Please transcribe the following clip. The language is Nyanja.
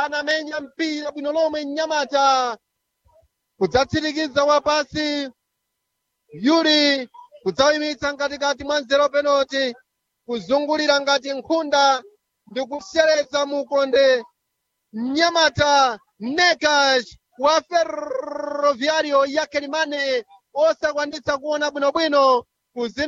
anamenya mpira bwino lomwe mnyamata kudzatsirikiza wapasi yuli kudzawimitsa mkatikati mwa nzero penalty kuzungulira ngati nkhunda ndi kusereza mukonde mnyamata nekash wa ferroviario ya kelimane osakwanitsa kuona bwinobwino kuzi